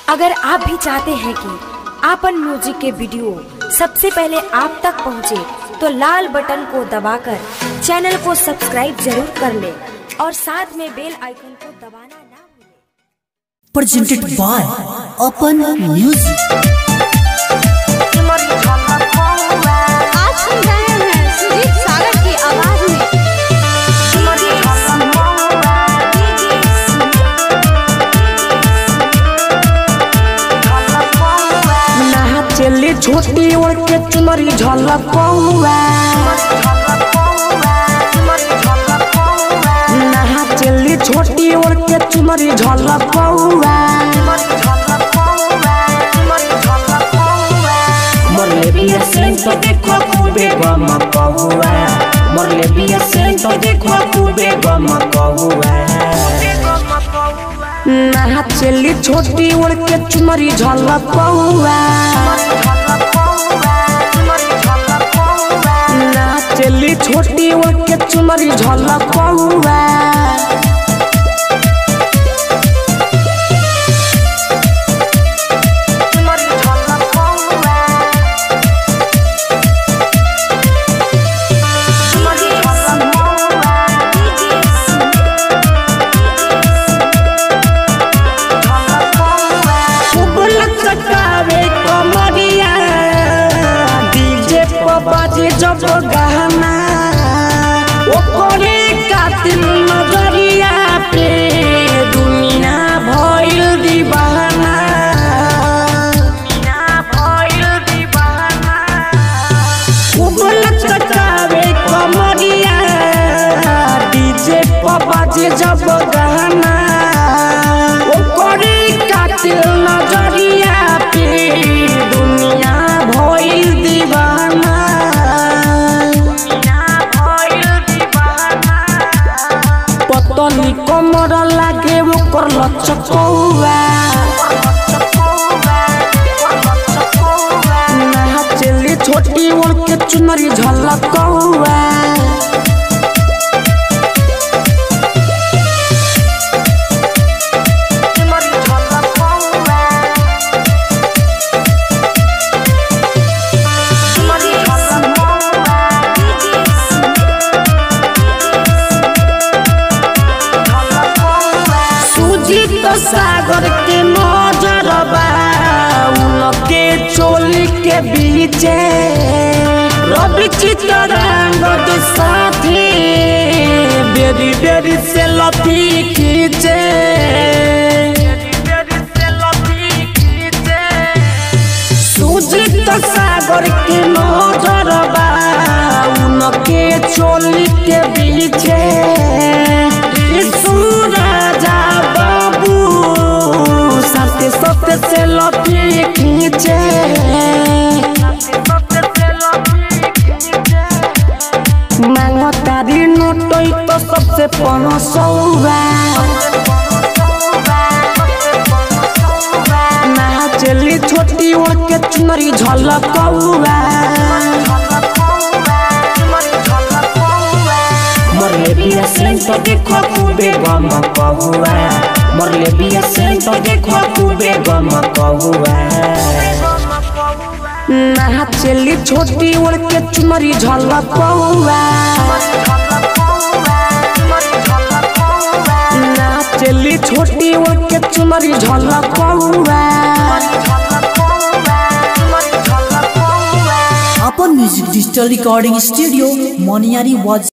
अगर आप भी चाहते हैं कि आपन म्यूजिक के वीडियो सबसे पहले आप तक पहुंचे, तो लाल बटन को दबाकर चैनल को सब्सक्राइब जरूर कर ले और साथ में बेल आइकन को दबाना ना भूलें। presented by Open Music. आज सुन रहे हैं सुजीत सागर की आवाज में नहा चली छोटी ओढ़ के चुनरी झलक पहुआ नहा चली छोटी ओढ़ के चुनरी झलक पहुआ मरले बिया सेन तो देखो खूबे गम कहुआ मरले बिया सेन तो देखो खूबे गम कहुआ नहा चली छोटी ओढ़ के चुनरी झलक पहुआ नहा चली छोटी ओढ़ के चुनरी झलक पहुआ फुबलक सटावे कमरिया डीजे पर बाजे जब गहना ओकरे कातिल नजरिया पे दुनिया भइल दीवाना दुनिया भइल दीवाना फुबलक सटावे कमरिया डीजे पर बाजे जब गहना ओकरे कातिल नजरिया पे दुनिया भइल दीवाना दुनिया भइल दीवाना पतनी कमर लागे ओकर लचकौआ नहा चली छोटी ओढ़ के चुनरी झलकौआ सुजीत सागर के नजरबा उनके चोली के बीचे रवि चित्रंग के साथे बेरी बेरी से लपी खींचे सुजीत सागर के नजरबा उनके चोली के बीचे सूरजा बाबू सत्य सत्य से लपी खींचे मांगो तारी नोटई तो सबसे पनसौआ नहा चली छोटी ओढ़ के चुनरी झलकौआ मरले बिया सेन तो देखो खूबे गम कहुआ मरले बिया सेन तो देखो खूबे गम कहुआ नहा चली छोटी ओढ़ के चुनरी झलकौआ नहा चली छोटी ओढ़ के चुनरी झलकौआ Open Music Digital Recording Studio, Moniari was